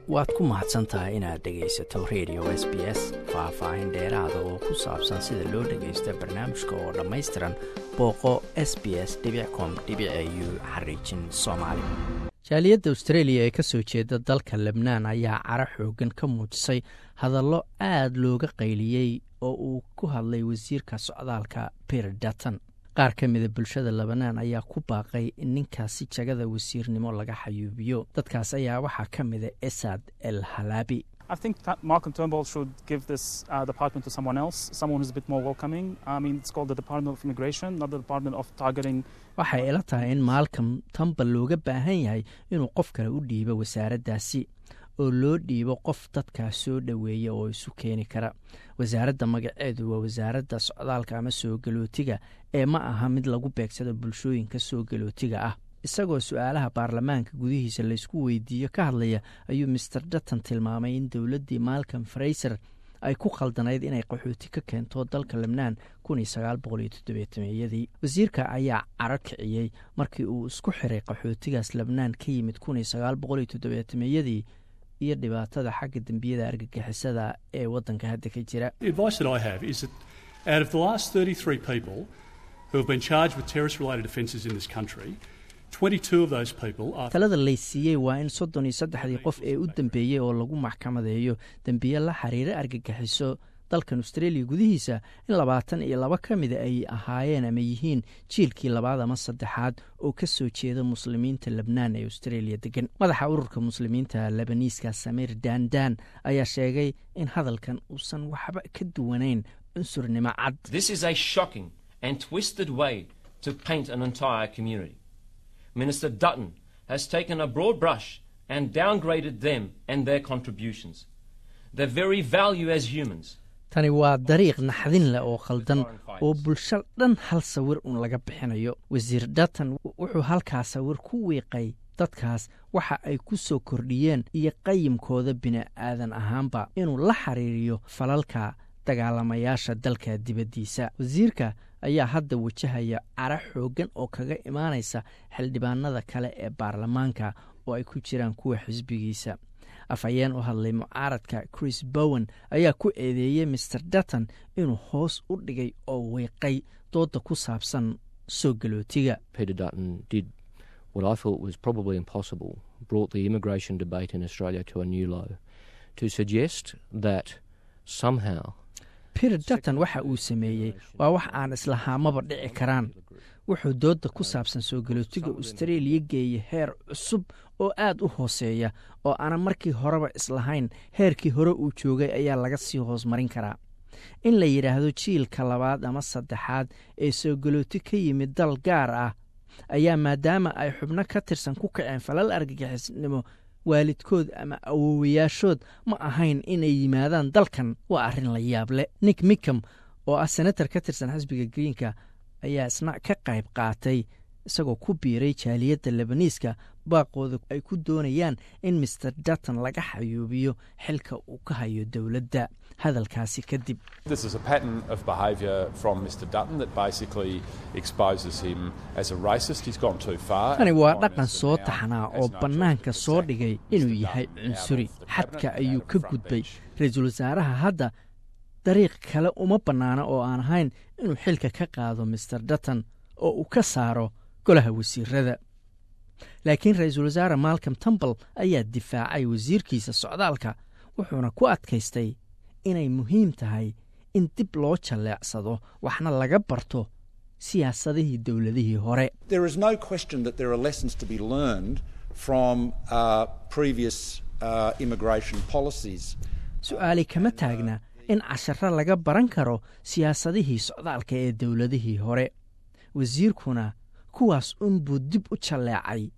waad ku mahadsan tahay inaad dhegaysato radio s b s faah-faahin dheeraada oo ku saabsan sida loo dhagaysto barnaamijka oo dhammaystiran booqo s b s com u xariijin soomaali jaaliyadda australia ee ka soo jeeda dalka lebnaan ayaa cara xoogan ka muujisay hadallo aad looga qayliyey oo uu ku hadlay wasiirka socdaalka peter dutton qaar ka mida bulshada lebanaan ayaa ku baaqay in ninkaasi jagada wasiirnimo laga xayuubiyo dadkaas ayaa waxaa ka mida esad el halaabi I think that Malcolm Turnbull should give this uh, department to someone else, someone who's a bit more welcoming. I mean, it's called the Department of Immigration, not the Department of Targeting. waxay ila tahay in maalcom tambal looga baahan yahay inuu qof kale u dhiibo wasaaraddaasi oo loo dhiibo qof dadkaas soo dhoweeya oo isu keeni kara wasaaradda magaceedu waa wasaaradda socdaalka ama soo galootiga ee ma aha mid lagu beegsado bulshooyinka soo galootiga ah isagoo su-aalaha baarlamaanka gudihiisa laysku weydiiyo ka hadlaya ayuu master dutton tilmaamay in dowladdii malcom fraiser ay ku khaldanayd inay qaxooti ka keento dalka lebnaan yadii wasiirka ayaa caro kiciyey markii uu isku xiray qaxootigaas lebnaan ka yimid yadii iyo dhibaatada xagga dembiyada argagixisada ee waddanka hadda ka jira The advice that I have is that out of the last 33 people who have been charged with terrorist related offences in this country, 22 of those people are. talada laysiiyey waa in soddon iyo saddexdii qof ee u dambeeyey oo lagu maxkamadeeyo dembiye la xiriira argagixiso dalkan australia gudihiisa in labaatan iyo laba ka mida ay ahaayeen ama yihiin jiilkii labaad ama saddexaad oo ka soo jeeda muslimiinta lebnaan ee australia degan madaxa ururka muslimiinta lebaniiska samiir dandan ayaa sheegay in hadalkan uusan waxba ka duwanayn cunsurnimo cad This is a shocking and twisted way to paint an entire community. Minister Dutton has taken a broad brush and downgraded them and their contributions. Their very value as humans. tani waa dariiq naxdin leh oo khaldan oo bulsho dhan hal sawir un laga bixinayo wasiir dutton wuxuu halkaa sawir ku wiiqay dadkaas waxa ay ku soo kordhiyeen iyo qayimkooda bini'aadan ahaanba inuu la xiriiriyo falalka dagaalamayaasha dalka dibaddiisa wasiirka ayaa hadda wajahaya cara xooggan oo kaga imaanaysa xildhibaanada kale ee baarlamaanka oo ay ku jiraan kuwa xisbigiisa afhayeen u hadlay mucaaradka chris bowen ayaa ku eedeeyey master dutton inuu hoos u dhigay oo wiiqay dooda ku saabsan soo galootiga Peter Dutton did what I thought was probably impossible, brought the immigration debate in Australia to a new low, to suggest that somehow peter dutton waxa uu sameeyey waa wax aan islahaamaba dhici karaan wuxuu dooda ku saabsan soo galootiga australia geeyay heer cusub oo aad u hooseeya oo aanan markii horeba islahayn heerkii hore uu joogay ayaa laga sii hoos marin karaa in la yidhaahdo jiilka labaad ama saddexaad ee soo galooti ka yimid dal gaar ah ayaa maadaama ay xubno ka tirsan ku kaceen falal argagixisnimo waalidkood ama awoowayaashood ma ahayn inay yimaadaan dalkan waa arrin la yaab leh nick micom oo ah senator ka tirsan xisbiga greenka ayaa isna ka qayb qaatay isagoo ku biiray jaaliyadda lebaniiska baaqooda ay ku doonayaan in master dutton laga xayuubiyo xilka uu ka hayo dowladda hadalkaasi kadib This is a pattern of behaviour from Mr Dutton that basically exposes him as a racist. He's gone too far. tani and waa the Prime dhaqan Minister soo now taxnaa has oo no bannaanka choice soo but to dhigay sack inuu Mr yahay Dutton out cunsuri of the xadka cabinet, ayuu out ka of the front gudbay bench. ra-iisul wasaaraha hadda dariiq kale uma bannaana oo aan ahayn inuu xilka ka qaado master dutton oo uu ka saaro golaha wasiirada laakiin ra-iisul wasaare malcom tumbal ayaa difaacay wasiirkiisa socdaalka wuxuuna ku adkaystay inay muhiim tahay in dib loo jalleecsado waxna laga barto siyaasadihii dowladihii hore There is no question that there are lessons to be learned from uh, previous uh, immigration policies. su-aali kama taagna in casharo laga baran karo siyaasadihii socdaalka ee dowladihii hore wasiirkuna kuwaas unbuu dib u jalleecay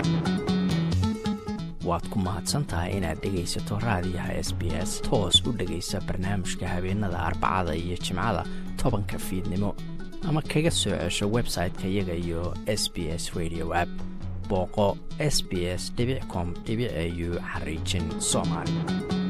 waad ku mahadsantahay inaad dhegaysato raadiyaha s b s toos u dhegaysa barnaamijka habeenada arbacada iyo jimcada tobanka fiidnimo ama kaga soo cesho website-ka iyaga iyo s b s radio app booqo s b s com au xariijin soomaali